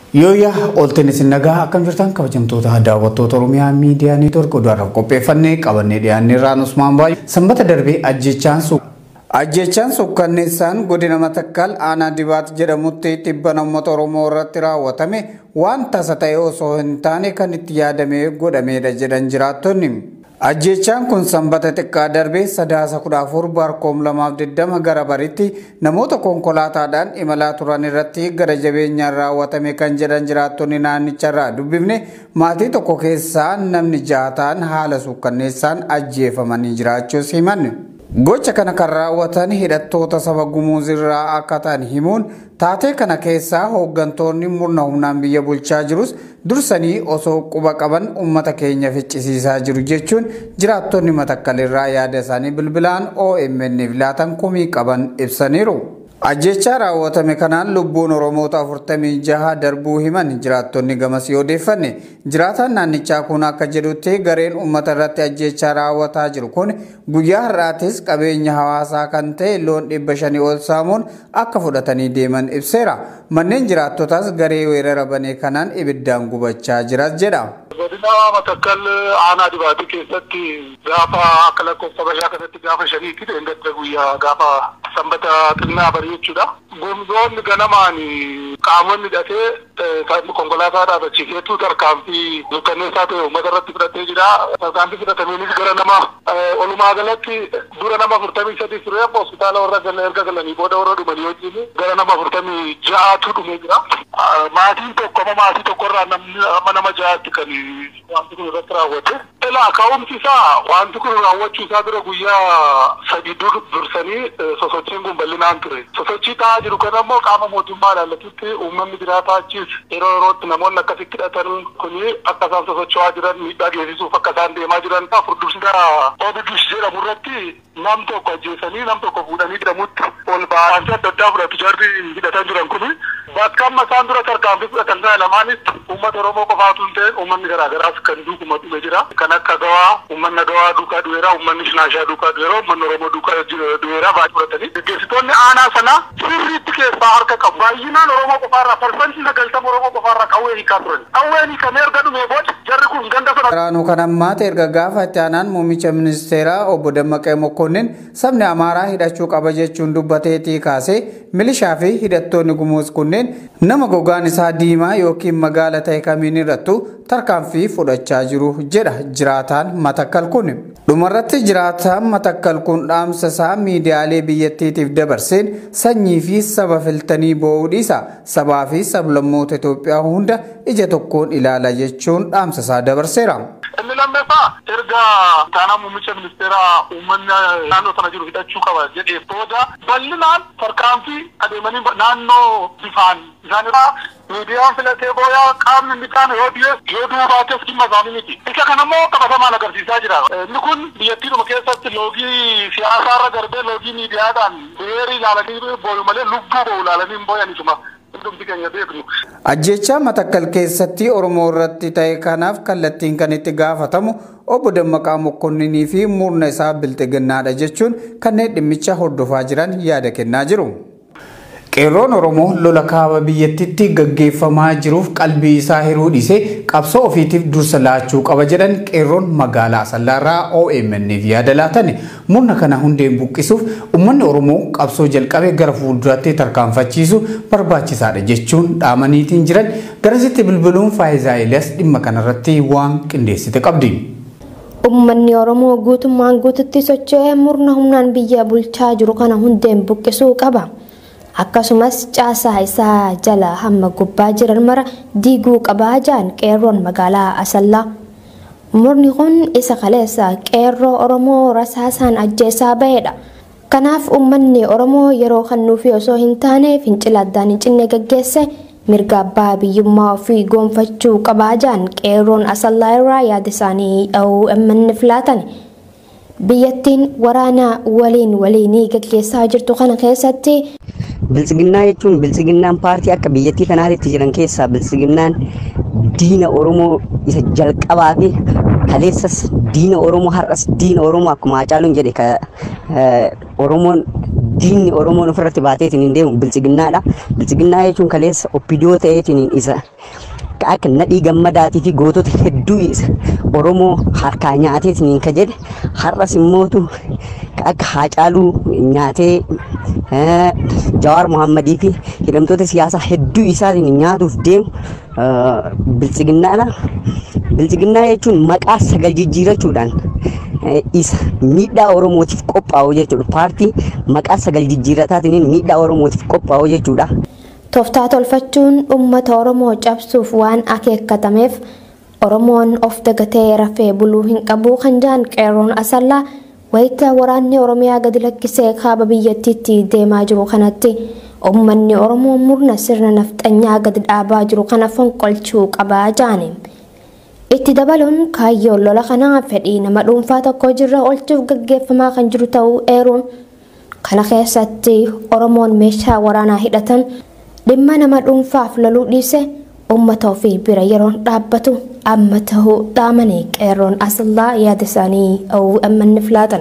Yooyyaa oolteen isin nagaa akkam jirtan kabajamtoota daawwattoota Oromiyaa miidiyaa neetwoork oduudhaaf qopheeffannee qabannee dhiyaanne irraan Usmaan Baay'ee sanbata darbee ajjechaan su Ajjechaan sukkanneessaan godina Matakkal aanaa dibaat jedhamutti dhibba uummata Oromoo irratti raawwatame waan tasa ta'e osoo hin taane kan itti yaadamee godhamedha jedhan jiraattonni. Ajjechaan kun sanbata xiqqaa darbee sadaasa kudha afur baarkoom lamaaf digdama gara baritti namoota konkolaataadhaan imalaa turan irratti gara jabeenyaan raawwatame kan jedhan jiraattonni naannicharraa dubbifne maatii tokko keessaa namni jaha ta'an haala sukkanneessaan ajjeefamanii jiraachuus himan. Gocha kana kan raawwatan hidhattoota saba gumuuzirraa akka ta'an himuun taatee kana keessaa hooggantoonni murna humnaan biyya bulchaa jirus dursanii osoo quba qaban uummata keenya ficcisiisaa jiru jechuun jiraattonni matakkalirraa yaada isaanii bilbilaan OMN'f laatan kumii qaban ibsaniiru. Ajjechaa raawwatame kanaan lubbuun Oromoota 46 darbuu himan jiraattonni gamasii odeeffanne. Jiraataan naannichaa kun akka jedhutti gareen uummata irratti ajjechaa raawwataa jiru kun guyyaa har'aatis qabeenya hawaasaa kan ta'e loon dhibba shanii ol saamuun akka fudhatanii deeman ibseera. Manneen jiraattotaas garee weerara banee kanaan ibiddaan gubachaa jiras jedha. godina matakkal aanaa dibaatii keessatti gaafa akka lakkoofsa bashaa kanatti gaafa shaniitti dheengadda guyyaa gaafa sanbata xinnaa barii jechuudha. Gomzoonni ganamaan qaamonni hidhatee konkolaataa dhaabachiiseetu tarkaanfii mirkaneessaa ta'e uummata irratti fudhatee jira. Tarkaanfii fudhatameenis gara nama olumaa galatti dura nama afurtamii sadii ture hospitaala warra erga galanii booda warra dhumanii wajjin gara nama afurtamii ja'aatu dhumee jira. Maatiin tokko amma maatii tokkorraa namni amma nama ja'aatti kan wanti kun irratti raawwate. Ilaa ka'umsi isaa wanti kun raawwachuu isaa dura guyyaa sadii dursanii sosochiin kun bal'inaan ture. Sosochii ta'aa jiru kan ammoo qaama mootummaa ilaallatutti uummanni jiraataa achis yeroo yerootti namoonni akkasitti hidhatan kuni akka isaan sosocho'aa jiran miidhaa geessisuuf akka isaan deemaa jiran furdursisaa OBDs jedhamu irratti nam tokko ajjeesanii nam tokko fuudhanii jedhamutti ol ba'anii adda addaa fudhatu jarri hidhatan jiran kuni bakka amma isaan dura tarkaanfii fudhatan kana lamaanis uummata Oromoo qofaatu hin ta'in uummanni garaagaraas kan duukuma dhume jira. Kan akka gawaa uummanni gawaa duukaa du'eera uummanni shinaashaa duukaa du'eera uummanni Oromoo duukaa du'eera baay'ee fudhatanii gaggeessitoonni aanaa sanaa sirriitti keessaa harka qabu. Baay'inaan Oromoo qofaarraa parsantii sagaltama Oromoo qofaarraa qawwee hiikaa turan. Qawween hiikamee erga dhumee booda jarri kun ganda sana. Waraanuu kan ammaata erga gaafa itti aanaan muummicha ministeeraa obbo Dammaqee Mokkonnin sabni Amaaraa hidhachuu qaba jechuun dubbateetii kaasee milishaa fi hidhattoonni gumuus kunneen nama gogaan isaa diimaa yookiin magaala ta'e kamiin irrattu tarkaanfii fudhachaa jiru jedha jiraataan matakkal kun. Dhumarratti jiraataan matakkal kun dhaamsa isaa miidiyaalee biyyattiitiif dabarseen sanyii fi saba filtanii boo'uu dhiisa sabaa fi sablammoota Itoophiyaa hunda ija tokkoon ilaala jechuun dhaamsa isaa dabarseera. Inni lammaffaa erga taanaa muummicha ministeeraa uummanni naannoo sana jiru hidhachuu qaba jedhee booda bal'inaan tarkaanfii adeemanii naannoo bifaan isaanirraa miidiyaan filatee booyaa qaamni inni kaan yoo dhiyees yoo du'uu baates dhimma isaanii miti. Isa kanammoo qabatamaan agarsiisaa jira. Inni kun biyyattiidhuma keessatti loogii siyaasaarra darbee loogii miidiyaadhaan beerii ilaalanii booyu malee lubbuu ba'u ilaalanii hin booyanituma. Ajjechaa matakkal keessatti Oromoo irratti ta'e kanaaf kallattiin kan itti gaafatamu obbo Dammaqaa Mokkonninii fi murna isaa bilxiginnaadha jechuun kanneen dhimmicha hordofaa jiran yaada kennaa jiru. Qeerroon Oromoo lola kaaba biyyattitti gaggeeffamaa jiruuf qalbii isaa hiruu dhiisee qabsoo ofiitiif dursa laachuu qaba jedhan qeerroon magaalaa Asallaarraa OMN'f yaada laatan murna kana hundeen buqqisuuf uummanni Oromoo qabsoo jalqabee gara fuulduraatti tarkaanfachiisu barbaachisaadha jechuun dhaamaniitiin jiran garasitti bilbiluun Faayizaa Eliyaas dhimma kanarratti waan qindeessite qabdi. Uummanni Oromoo guutummaan guututti socho'ee murna humnaan biyya bulchaa jiru kana hundeen buqqisuu qaba. akkasumas caasaa isaa jala hamma gubbaa jiran mara diiguu qabaa jaan qeerroon magaalaa asallaa murni kun isa kaleessa qeerroo oromoo rasaasaan ajjeesaa ba'edha kanaaf uummanni oromoo yeroo kannuufi osoo hin taane fincila addaan hin cinne gaggeesse mirga abbaa biyyummaa ofii goonfachuu qabaa jaan qeerroon asallaa irraa yaada isaanii OMN filaatan biyyattiin waraana waliin waliinii gaggeessaa jirtu kana keessatti biltsiginnaa jechuun biltsiginnaan paartii akka biyyattii kanaatti jiran keessaa biltsiginnaan diina oromoo isa jalqabaa fi kaleessas diina Oromoo har'as diina Oromoo akkuma Hacaaluun jedhe ka Oromoon diinni Oromoon ofirratti baateetiin hin deemu bilchiginnaadha. Bilchiginnaa jechuun kaleessa oppidoo ta'eetiin isa akka nadhii gammadaatii fi gootota hedduu isa Oromoo harkaa nyaateetiin ka jedhe har'as immootu akka Hacaaluu nyaatee Jawaar Muhammadii fi hidhamtoota siyaasaa hedduu isaatiin nyaatuuf deemu bilchiginnaadha. Bilchiginnaa jechuun maqaa sagal jijjiirachuudhaan isa miidhaa Oromootiif qophaa'u jechuudha. Paartii maqaa sagal jijjiirataatiin miidhaa Oromootiif qophaa'u jechuudha. Tooftaa tolfachuun uummata Oromoo cabsuuf waan akeekkatameef Oromoon of dagatee rafee buluu hin qabu kan jaan qeerroon asallaa wayita waraanni Oromiyaa gadi lakkisee kaaba biyyattiitti deemaa jiru kanatti uummanni Oromoo murna sirna nafxanyaa gadi dhaabaa jiru kana fonqolchuu qabaa jaane. Itti dabaluun kaayyoon lola kanaa fedhii nama dhuunfaa tokko jirra oolchuuf gaggeeffamaa kan jiru ta'uu eeruun kana keessatti Oromoon meeshaa waraanaa hidhatan dhimma nama dhuunfaaf loluu dhiise uummata ofii bira yeroon dhaabbatu amma tahuu dhaamanii qeerroon asallaa yaada isaanii OMN filaatan.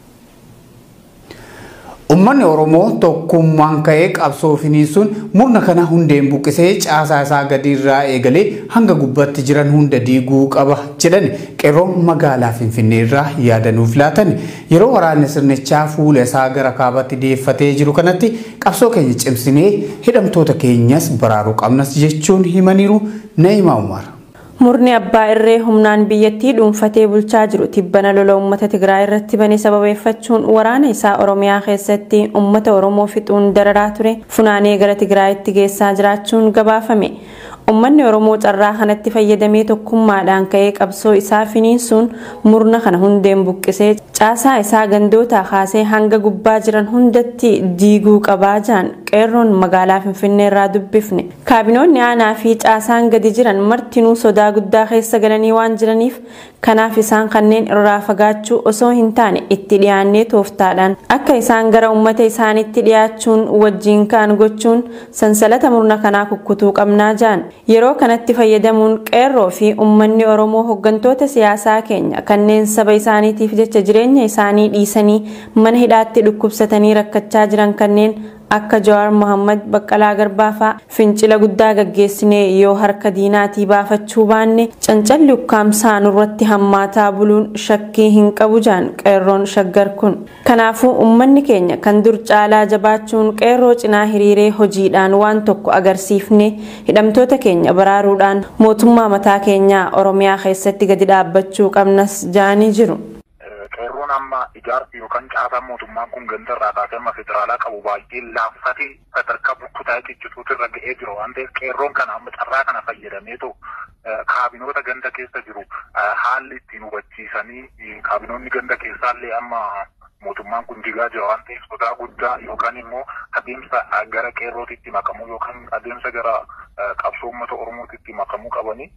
Uummanni Oromoo tokkummaan ka'ee qabsoo finiisuun murna kana hundeen buqqisee caasaa isaa gadi irraa eegalee hanga gubbaatti jiran hunda diiguu qaba jedhan qeerroon magaalaa Finfinnee irraa yaadanuuf laatan yeroo waraanni sirnichaa fuula isaa gara kaabaatti deeffatee jiru kanatti qabsoo keenya cimsinee hidhamtoota keenyas baraaruu qabnas jechuun himaniiru Na'imaa Umar. Murni abbaa irree humnaan biyyattii dhuunfatee bulchaa jiru tibbana lola uummata Tigraay irratti bane sababeeffachuun waraana isaa Oromiyaa keessatti uummata Oromoo fixuun dararaa ture funaanee gara Tigraayitti geessaa jiraachuun gabaafame. Uummanni Oromoo carraa kanatti fayyadamee tokkummaadhaan ka'ee qabsoo isaa finiinsuun murna kana hundeen buqqisee caasaa isaa gandootaa kaasee hanga gubbaa jiran hundatti diiguu qabaa jaan qeerroon magaalaa Finfinnee irraa dubbifne. Kaabinoonni aanaa fi caasaan gadi jiran martinuu sodaa guddaa keessa galanii waan jiraniif kanaaf isaan kanneen irraa fagaachuu osoo hin taane itti dhiyaannee tooftaadhaan akka isaan gara uummata isaaniitti dhiyaachuun wajjiin ka'an gochuun sansalata murna kanaa kukkutuu qabnaa jaan. Yeroo kanatti fayyadamuun qeerroo fi uummanni Oromoo hooggantoota siyaasaa keenya kanneen saba isaaniitiif jecha jireenya isaanii dhiisanii mana hidhaatti dhukkubsatanii rakkachaa jiran kanneen akka Jawaar Mohammad Baqqalaa Garbaa fa'aa fincila guddaa gaggeessinee yoo harka diinaatii baafachuu baanne cancalli ukkaamsaa nurratti hammaataa buluun shakkii hin qabu jaan qeerroon shaggar kun. Kanaafuu uummanni keenya kan dur caalaa jabaachuun qeerroo cinaa hiriiree hojiidhaan waan tokko agarsiifne hidhamtoota keenya baraaruudhaan mootummaa mataa keenyaa Oromiyaa keessatti gadi dhaabbachuu qabnas jaanii jiru. qeerroon amma ijaarsi yookaan caasaan mootummaan kun ganda irraa kaasee amma federaalaa qabu baay'ee laaffatee sadarkaa burkutaa ciccituutu irra ga'ee jiru waan ta'eef qeerroon kana amma carraa kana fayyadameetu kaabinoota ganda keessa jiru haalli ittiin hubachiisanii kaabinoonni ganda keessaallee amma mootummaan kun jigaa jira waan ta'eef sodaa guddaa yookaan immoo adeemsa gara qeerrootitti makamuu yookaan adeemsa gara qabsoo uummata oromootitti makamuu qabanii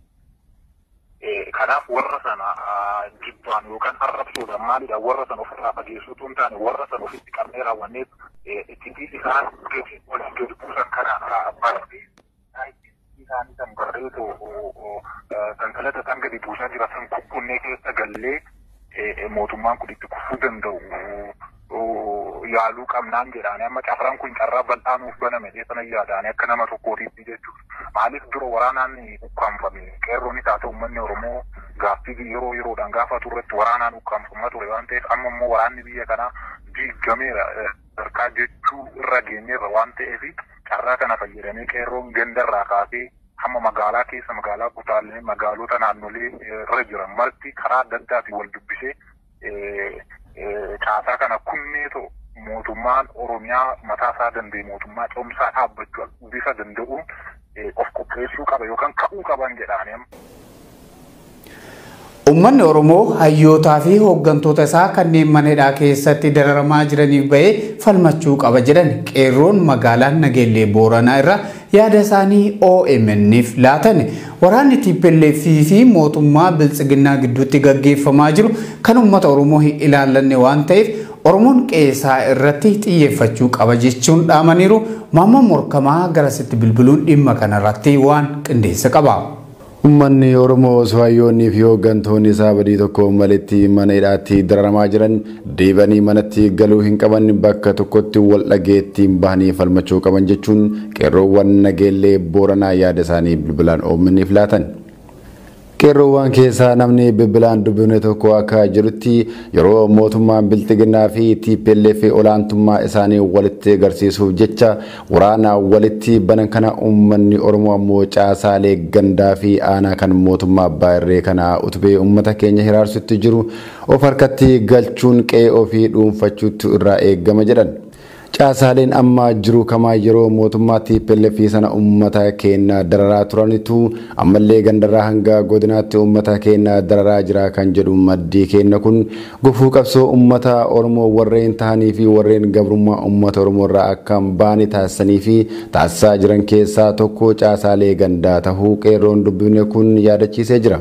kanaaf warra sana jibbaan yookaan arrabsuudhaan maalidha warra sana ofirraa fageessuutu hin taane warra sana ofitti qabnee raawwanneef itti isaan gadi waliin gadi buusan kana barree isaanii san barreetu sansalata san gadi buusaa jira san kukkunnee keessa gallee mootummaan kun itti kufuu danda'u yaaluu qabnaan jedhaanii amma carraan kun carraa bal'aa nuuf baname sana yaadaanii akka nama tokkootiitti jechuudha. Maaliif dura waraanaan ukkaanfame qeerroonis haa ta'u uummanni Oromoo gaaffii yeroo yeroodhaan gaafatu irratti waraanaan ukkaanfamaa ture waan ta'eef amma immoo waraanni biyya kanaa diigameera harkaa jechuu irra geenyeerra waan ta'eef carraa kana fayyadamee qeerroon gandarraa kaasee hamma magaalaa keessa magaalaa kutaalee magaalota naannolee irra jiran marti karaa adda addaatiin wal dubbisee caasaa kana kunneetoo mootummaan Oromiyaa mataa isaa danda'e mootummaa cimsaa dhaabbachuu bifa danda'uun of qopheessuu qaba yookaan ka'uu qaban jedhaanii. Uummanni Oromoo hayyootaa fi hooggantoota isaa kanneen mana hidhaa keessatti dararamaa jiraniif bahee falmachuu qaba jedhan qeerroon magaalaa Nageellee Booranaa irraa yaada isaanii OMN'if laatan waraanni TPLF fi mootummaa Biltsiginnaa gidduutti gaggeeffamaa jiru kan uummata Oromoo hin ilaallanne waan ta'eef Oromoon qeesaa irratti xiyyeeffachuu qaba jechuun dhaamaniiru maamma morkamaa garasitti bilbiluun dhimma kanarratti waan qindeessa qaba. Uummanni Oromoo osoo hayyoonnii fi hooggantoonni isaa badii tokko malitti mana hidhaatti dararamaa jiran deebanii manatti galuu hin qaban bakka tokkotti wal dhageettiin bahanii falmachuu qaban jechuun qeerroowwan nageellee booranaa yaada isaanii bilbilaan oomishaniif laatan. Qeerroowwan keessaa namni bilbilaan dubbifne tokko akka jirutti yeroo mootummaan bilxiginnaa fi TPLF olaantummaa isaanii walitti agarsiisuuf jecha waraana walitti banan kana uummanni Oromoo ammoo caasaalee gandaa fi aanaa kan mootummaa abbaa irree kana utubee uummata keenya hiraarsutti jiru of harkatti galchuun qe'ee ofii dhuunfachuutu irraa eegama jedhan. Caasaaleen amma jiru kamaa yeroo mootummaa TPLF sana uummata keenya dararaa turanitu ammallee gandarraa hanga godinaatti uummata keenya dararaa jira kan jedhu maddii keenya kun gufuu qabsoo uummata Oromoo warreen tahanii fi warreen gabrummaa uummata Oromoo irraa akka baane taasisanii fi taasisaa jiran keessaa tokko caasaalee gandaa tahuu qeerroon dubbifne kun yaadachiisee jira.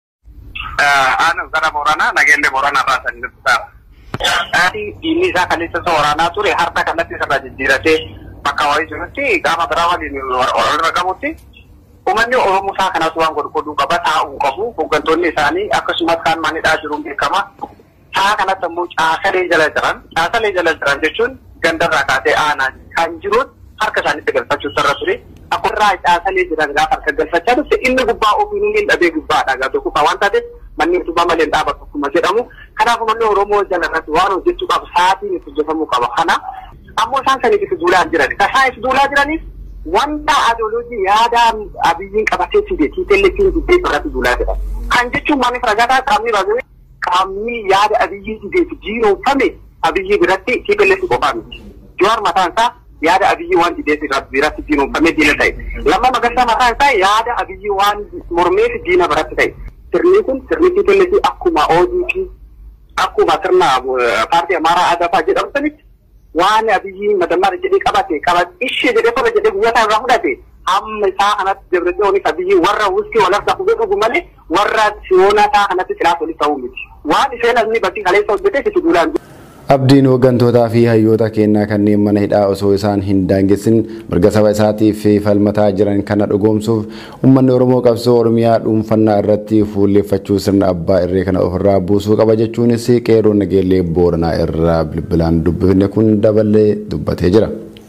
Aannan gara Booranaa nageellee Booranaa baasan jirtu diinni isaa kaleessa isa waraanaa ture harka kanatti sirra jijjiiratee bakka wayii jirutti gaafa biraa waliin walirra qabutti uummanni Oromoo isaa kanas waan godhuu qaba taa'uu qabu hooggantoonni isaanii akkasumas kaan manidhaa jiruun beekama. Saa kanatti ammoo caasalee jala jiran caasalee jala jiran jechuun gandarraa kaasee aanaa kan jiruun harka isaanitti galfachuu sarara ture. Akkuma caasalee jiran gaafa harka galfachaa dhufte inni gubbaa ofiin inni dhabee gubbaadha gaafa kufa waan taateef manni utubaa malee dhaabatu akkuma jedhamu. Kanaaf uummanni Oromoo jala irratti waan hojjechuu qabu sa'aatiin itti hojjetamuu qaba. Kana ammoo isaan saniif itti duulaa jiran. Kan isaan itti duulaa jiraniif wanta adooloojii yaada abiyyiin qabatee fide tiitelleetiin diddee irratti duulaa jira. Kan jechuun maaliif ragataa qaamni baasee qaamni yaada abiyyii dideef jiinoomfame abiyyii biratti tiitelleetti qofaa miti. Jawaar mataan isaa yaada abiyyii waan dideef biratti jiinoomfamee diina ta'e. Lamma magarsaa mataan isaa yaada abiyyii waan mormeef diina biratti ta'e. Sirni kun sirni tiitelleetii akkuma ODP akkuma sirna paartii amaaraa adafaa jedhamu sanitti waan abiyyi madammaara jedhee qabate qabat ishee jedhee tola jedhee guyyaa irraa fudhate hamma isaa kanatti dabreessoonis abiyyi warra wuskii walirraa fugee dhugu malee warra siyoona isaa kanatti silaas walitti ta'uu miti. Waan isheen asni bakki kaleessa hojjetee itti duulaan. Abdiin hooggantootaa fi hayyoota kennaa kanneen mana hidhaa osoo isaan hin daangessin mirga saba isaatiif falmataa jiran kana dhugoomsuuf uummanni Oromoo qabsoo Oromiyaa dhuunfannaa irratti fuulleffachuu sirna abbaa irree kana ofirraa buusuu qaba jechuunis qeerroo nageellee booranaa irraa bilbilaan dubbifne kun dabalee dubbatee jira.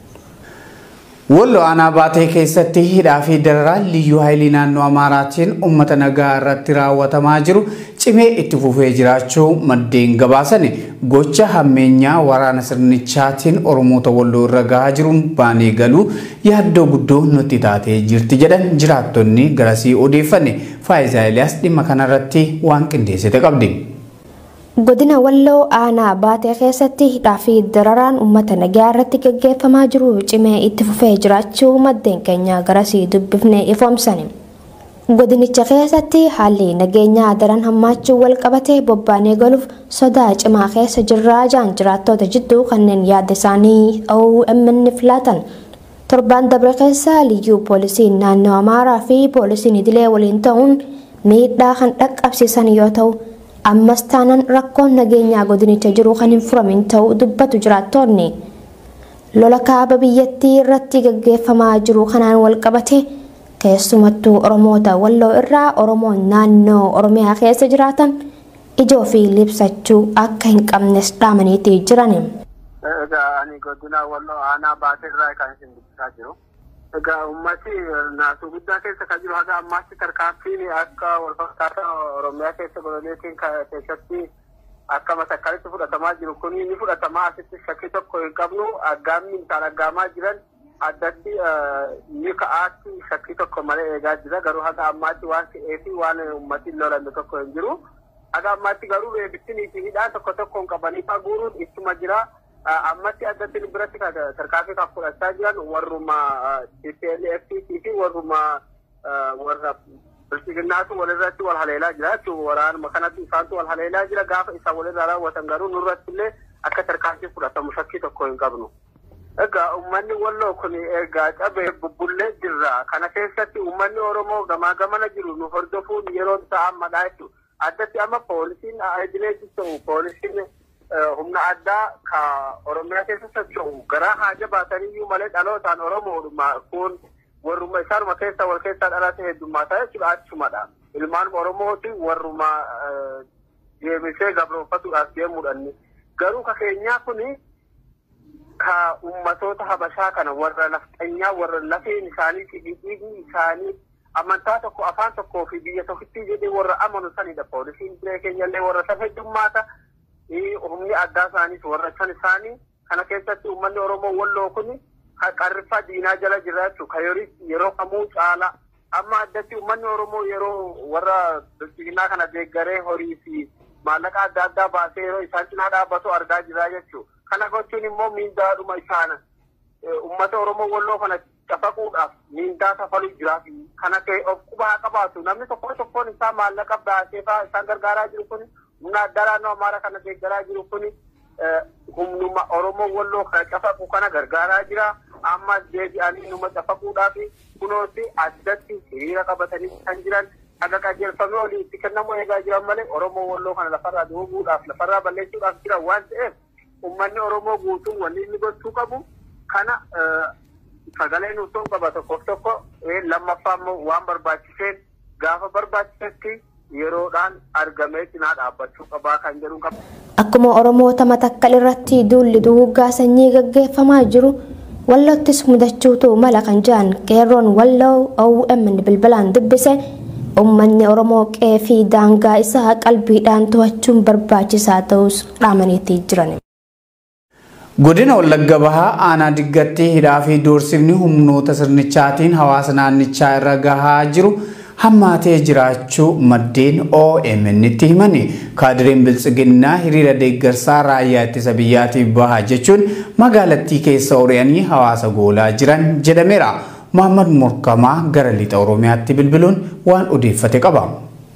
Wallo aanaa baatee keessatti hidhaa fi dararaan liyyuu haayilii naannoo Amaaraatiin uummata nagaa irratti raawwatamaa jiru cimee itti fufee jiraachuu maddeen gabaasani gocha hammeenyaa waraana sirnichaatiin Oromoota walloo irra gahaa jiruun baanee galuu yaaddoo guddoo nutti taatee jirti jedhan jiraattonni garasii odeeffanne Faayisaa Eliyaas dhimma kanarratti waan qindeessite qabdi. Godina Walloo aanaa baatee keessatti hidhaa fi dararaan uummata nagaa irratti gaggeeffamaa jiru cimee itti fufee jiraachuu maddeen keenya garasii dubbifnee ifoomsani. Godinicha keessatti haalli nageenyaa daran hammaachuu wal qabatee bobbaanee galuuf sodaa cimaa keessa jirraa jaan jiraattota jidduu kanneen yaada isaanii OMN filatan. Torbaan dabre keessa liyyuu poolisiin naannoo Amaaraa fi poolisiin idilee waliin ta'uun miidhaa kan dhaqqabsiisan yoo ta'u ammas taanaan rakkoon nageenyaa godinicha jiru kan hin furamin ta'uu dubbatu jiraattonni lola kaaba biyyattii irratti gaggeeffamaa jiru kanaan wal qabate keessumattuu oromoota walloo irraa oromoon naannoo oromiyaa keessa jiraatan ijoo fi libsachuu akka hin qabnes dhaamaniitii jiran. Egaa ani godina walloo aanaa baatee irraa kan isin dubbisaa jiru. Egaa uummati naasuu guddaa keessa kan jiru haga ammaatti tarkaanfiin akka walfakkaataa Oromiyaa keessa godhaneetiin keessatti akka masakkalitti fudhatamaa jiru kun ni fudhatamaa asitti shakkii tokko hin qabnu aggaamni isaan aggaamaa jiran addatti ni ka'aatti shakkii tokko malee eegaa jira garuu haga ammaatti waan ka'ee fi waan uummati lolanne tokko hin jiru. Haga ammaatti garuu beebittinii fi hidhaan tokko tokkoon qabanii faguuruun ittuma jira. ammatti addatti biratti tarkaanfii kan fudhachaa jiran warruma TPLF fi warruma warra bilchiginnaatu walirratti wal haleelaa jira jechuudha. Waraanuma kanatti isaantu wal haleelaa jira gaafa isa walirraa raawwatan garuu nurratti illee akka tarkaanfii fudhatamu shakkii tokko hin qabnu. Egaa uummanni walloo kun egaa cabee bubbullee jirra. Kana keessatti uummanni Oromoo gamaa gamana jiru nu hordofuun yeroo isaa ammadha jechuudha. Addatti amma poolisiin idilee jiru poolisiin humna addaa ka oromiyaa keessa socho'u garaa haaja baataniyyuu malee dhalootaan oromoodhuma kun warruma isaanuma keessa wal keessaa dhalate heddummaata jechuudha achumadha. Ilmaan Oromooti warruma deebisee gabroonfatuudhaaf deemuudhaan garuu ka keenyaa kuni ka ummatoota habashaa kana warra lafxanyaa warra lafeen isaanii fi dhiigni isaanii amantaa tokko afaan tokkoo fi biyya tokkitti jedhee warra amanu sanidha poolisiin biree keenyallee warra san heddummaata humni addaa isaaniis warra san isaanii kana keessatti uummanni oromoo walloo kun qarriffaa diinaa jala jira jechuudha ka yeroo kamuu caala amma addatti uummanni oromoo yeroo warra bilchiginaa kana deeggaree horii fi maallaqa adda addaa baasee yeroo isaan cinaa dhaabbatu argaa jira jechuudha. Kana gochuun immoo miindaadhuma isaana uummata oromoo walloo kana cafaquudhaaf miindaa safaluu jira. Kana of qubaa qabaatu namni tokko tokkoon isaa maallaqa baasee fa'aa isaan gargaaraa jiru kun humna addaa naannoo amaaraa kana deeggaraa jiru kun humnuma oromoo walloo kana cafaqu kana gargaaraa jira. Ammas deebi'anii numa cafaquudhaaf kunooti addatti hiriira qabatanii kan jiran akka qajeelfamee olii itti kennamu eegaa jiran malee oromoo walloo kana lafarraa dooguudhaaf lafarraa balleessuudhaaf jiran waan ta'eef uummanni oromoo guutuun wanni inni gochuu qabu kana sagalee nuusoon qaba tokkoof tokko lammaffaa immoo waan barbaachiseen gaafa barbaachisetti yeroodhaan argamee cinaa dhaabbachuu qabaa kan jedhu qaba. Akkuma Oromoota matakkal irratti duulli duguuggaa sanyii gaggeeffamaa jiru wallottis mudachuutu mala kan jedhan qeerroon walloo OMN bilbilaan dubbise uummanni Oromoo qe'ee fi daangaa isaa qalbiidhaan to'achuun barbaachisaa ta'us dhaamaniitii jiran. Godina Wallagga Bahaa aanaa diggatti hidhaa fi doorsifni humnoota sirnichaatiin hawaasa naannichaa irra gahaa jiru hammaatee jiraachuu maddeen OMN itti himani. Kaadireen Biltsiginnaa hiriira deeggarsaa raayyaa ittisa biyyaatiif bahaa jechuun magaalattii keessa ori'anii hawaasa goolaa jiran jedhameera. Muhammad Morkamaa gara lixa Oromiyaatti bilbiluun waan odeeffate qaba.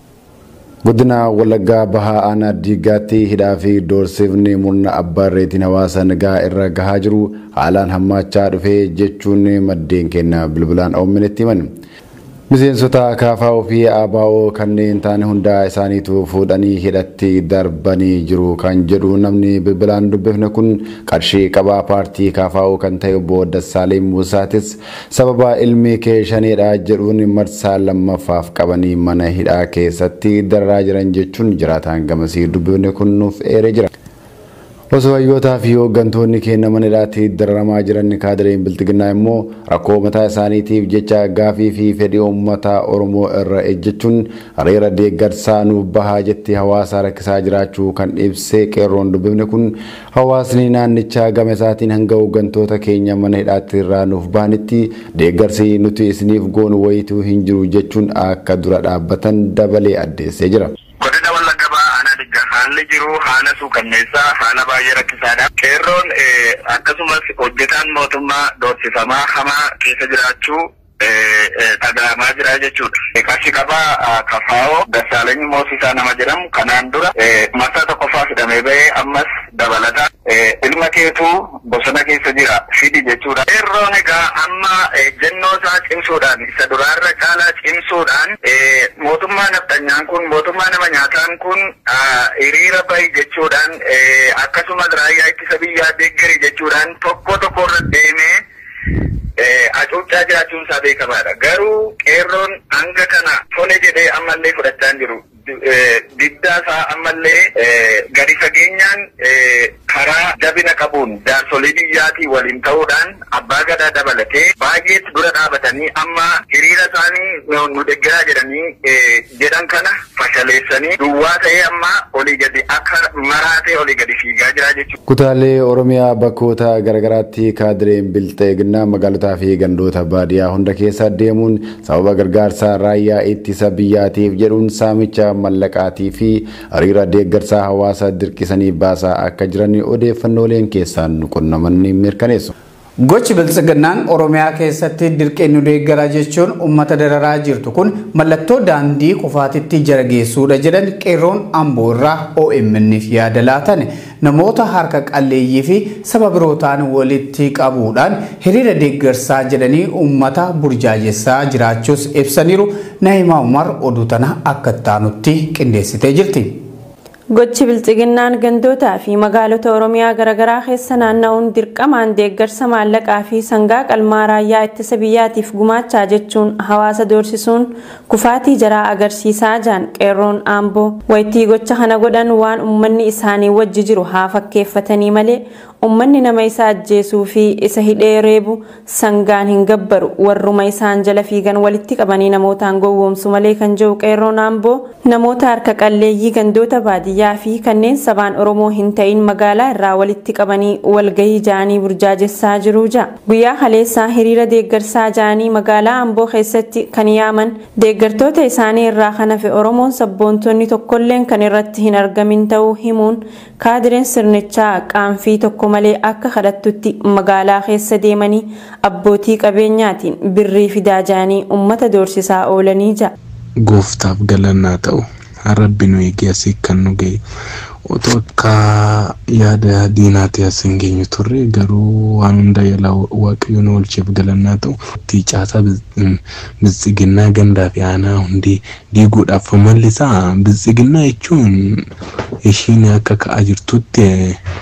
Godina Wallaggaa Bahaa Aanaa Diiggaatti hidhaa fi doorsifni murna abbaa irreetiin hawaasa nagaa irra gahaa jiru haalaan hammaachaa dhufee jechuun maddeen keenya bilbilaan OMN'tti himan. Miseensota KFO fi ABO kanneen taane hundaa isaaniitu fuudhanii hidhatti darbanii jiru kan jedhu namni bilbilaan dubbifne kun qarshii qabaa paartii KFO kan ta'e obbo Dassaaleny Musaatis sababa ilmi kee shaneedha jedhuun marsaa lammaffaaf qabanii mana hidhaa keessatti dararaa jiran jechuun jiraataan gamasii dubbifne kun nuuf eeree jira. Osoo hayyootaa fi hooggantoonni keenya mana hidhaatti dararamaa jiran kaadireen biltiginnaa immoo rakkoo mataa isaaniitiif jecha gaafii fi fedhii uummata Oromoo irra ejjechuun hariira deeggarsaa nuuf bahaa jetti hawaasa rakkisaa jiraachuu kan ibsee qeerroon dubbifne kun hawaasni naannichaa gama isaatiin hanga hooggantoota keenya mana hidhaatti irraa nuuf bahanitti deeggarsi nuti isiniif goonu wayituu hin jiru jechuun akka dura dhaabbatan dabalee addeessee jira. Godina Wallagga Bahaa aanaa diggaa haalli jiru haala suukanneessaa haala baay'ee rakkisaadha. Qeerroon akkasumas hojjetaan mootummaa doorsifamaa hamaa keessa jiraachuu dhaga'amaa jira jechuudha. Qarshii qabaa kafaa'oo Dassaalany Moosisaa nama jedhamu kanaan dura marsaa tokkoffaa fidamee bahee ammas dabalata ilma keetuu bosona keessa jira fidi jechuudha. Qeerroon egaa amma ejjennoo isaa cimsuudhaan isa duraarra caalaa cimsuudhaan mootummaa nafxanyaan kun mootummaa nama nyaataan kun hiriira bahi jechuudhaan akkasumas raayyaa ittisa biyyaa deeggari jechuudhaan tokko tokko irra deemee hacuuccaa jiraachuun isaa beekamaadha. Garuu qeerroon hanga kana tole jedhee ammallee fudhachaa hin jiru. Diddaa isaa ammallee gadi fageenyaan karaa jabina qabuun jaarsolii biyyaatii waliin ta'uudhaan abbaa gadaa dabalatee baay'eetti dura dhaabatanii amma hiriira isaanii nu deeggaraa jedhanii jedhan kana fashaleessanii duwwaa ta'ee amma olii gadi akka maraatee olii gadi fiigaa jira jechuudha. Kutaalee Oromiyaa bakkoota garaagaraatti kaadireen bilxeeginaa magaalotaa fi gandoota baadiyyaa hunda keessa deemuun sababa gargaarsa raayyaa ittisa biyyaatiif jedhuun saamicha mallaqaatii fi hariira deeggarsaa hawaasa dirqisanii baasaa akka jiran odeeffannooleen keessaan qunnaman ni mirkaneessu. Gochi biltsiginnaan Oromiyaa keessatti dirqeen nu deeggara jechuun uummata dararaa jirtu kun mallattoo daandii kufaatitti jara geessuudha jedhan qeerroon amboo irraa OMN'f yaada laatan namoota harka qalleeyyii fi saba birootaan walitti qabuudhaan hiriira deeggarsaa jedhanii uummata burjaajessaa jiraachuus ibsaniiru Naayimaa Umar oduu tana akka taanutti qindeessitee jirti. Gochi biltsiginnaan gandootaa fi magaalota Oromiyaa garaagaraa keessa naanna'uun dirqamaan deeggarsa maallaqaa fi sangaa qalmaa raayyaa ittisa biyyaatiif gumaachaa jechuun hawaasa doorsisuun kufaatii jaraa agarsiisaa jiran qeerroon aamboo waytii gocha kana godhan waan uummanni isaanii wajji jiru haa fakkeeffatanii malee uummanni nama isa ajjeesuu fi isa hidhee reebu sangaan hin gabbaru warruma isaan jala fiigan walitti qabanii namootaan gowwoomsu malee kan jiru qeerroon aamboo namoota harka qalleeyyii gandoota baadiyyaa fi kanneen sabaan oromoo hin ta'in magaalaa irraa walitti qabanii walgahii ja'anii burjaajessaa jiru ja'a guyyaa haleessaa hiriira deeggarsaa ja'anii magaalaa amboo keessatti kan yaaman deeggartoota isaanii irraa kan hafe oromoon sabboontonni tokkolleen kan irratti hin argamin ta'uu himuun kaadireen sirnichaa qaanfii tokko malee akka kadhattutti magaalaa keessa deemanii abbootii qabeenyaatiin birrii fidaa ja'anii ummata doorsisaa oolanii ja'a. gooftaaf galannaa ta'u rabbi nu eegee asii kan nu ga'e otoo akka yaada diinaatti as hin geenyu turre garuu waan hunda yaalaa waaqayyo nu oolcheef galannaa ta'u itti caasaa biltsiginnaa gandaa fi aanaa hundi diiguudhaaf mallisaa biltsiginnaa jechuun ishiin akka ka'aa jirtutti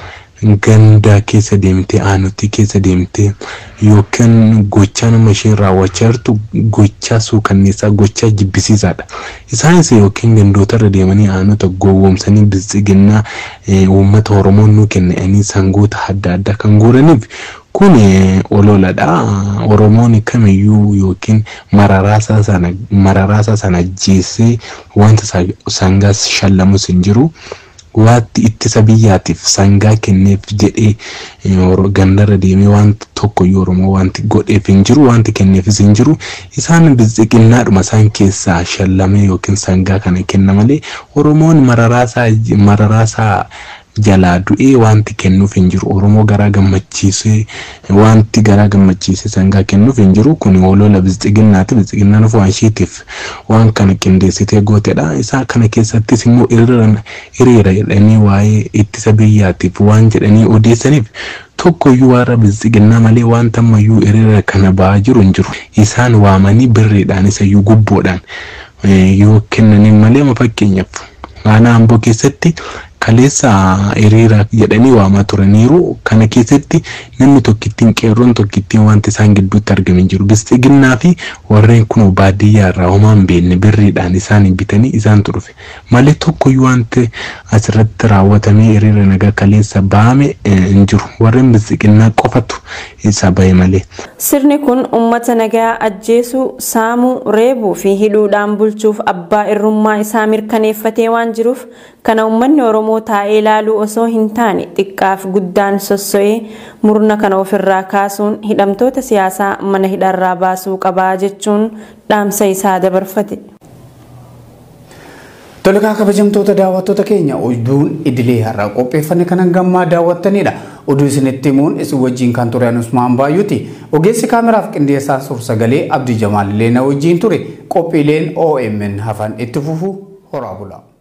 gandaa keessa deemtee aanutti keessa deemtee yookaan gochaa nama isheen raawwachaa jirtu gochaa suukanneessaa gochaa jibbisiisaadha. Isaanis yookiin gandoota irra deemanii aanota gowwoomsanii biltsiginnaa uummata Oromoo nu kennanii sangoota adda addaa kan guuraniif kun ololadha. Oromoon kamiyyuu yookiin mararaasaa sana mararaasaa sana ajjeessee wanta sangaas shallamus hin jiru. waatti ittisa biyyaatiif sangaa kenneef jedhee gandarra deemee wanta tokkoyyuu oromoo wanti godheef hin jiru wanti kenneefis hin jiru isaan biltsiginnaadhuma isaan keessaa shallamee yookiin sangaa kana kenna malee oromoon mararaasaa jalaa du'ee wanti kennuuf hin jiru oromoo garaa gammachiisee wanti garaa gammachiisee sangaa kennuuf hin jiru kun olola biltsiginnaati biltsiginnaan of waan isheetiif waan kana qindeessitee gootedha isaa kana keessattis immoo hiriira jedhanii waa'ee ittisa biyyaatiif waan jedhanii odeessaniif tokkoyyuu warra biltsiginnaa malee wanta ammayyuu hiriira kana ba'aa jiru hin jiru isaan waamanii birriidhaan isayyuu gubboodhaan yoo kennaniin malee fakkeenyaaf aanaa amboo keessatti kaleessa hiriira jedhanii waamaa turaniiru kana keessatti namni tokkittiin qeerroon tokkittiin wanti isaan gidduutti argame jiru biltsiginnaa fi warreen kun baadiyyaa irraa homaa hin beekne birriidhaan isaan bitanii isaan dhufe malee tokkoyyuu wanti asirratti raawwatamee hiriira nagaa kaleessa baame hin jiru warreen biltsiginnaa qofatu isa bahe malee. Sirni kun uummata nagaa ajjeesuu, saamuu, reebuu fi hidhuudhaan bulchuuf abbaa irrummaa isaa mirkaneeffatee waan jiruuf kana uummanni Oromoo taa'ee ilaaluu osoo hin taane xiqqaaf guddaan sosso'ee murna kana ofirraa kaasuun hidhamtoota siyaasaa mana hidharraa baasuu qabaa jechuun dhaamsa isaa dabarfate. Tolkaa kabajamtoota daawwattoota keenya oduun idilee har'aa qopheeffanne kan gammaa daawwattanidha. Oduu isinitti himuun isin wajjin kan ture Usmaan Baay'uuti. Ogeessi kaameraaf qindeessaa suur-sagalee Abdii Jamaal illee na wajjin ture. Qophiileen OMN hafan itti fufu horaa bulaa.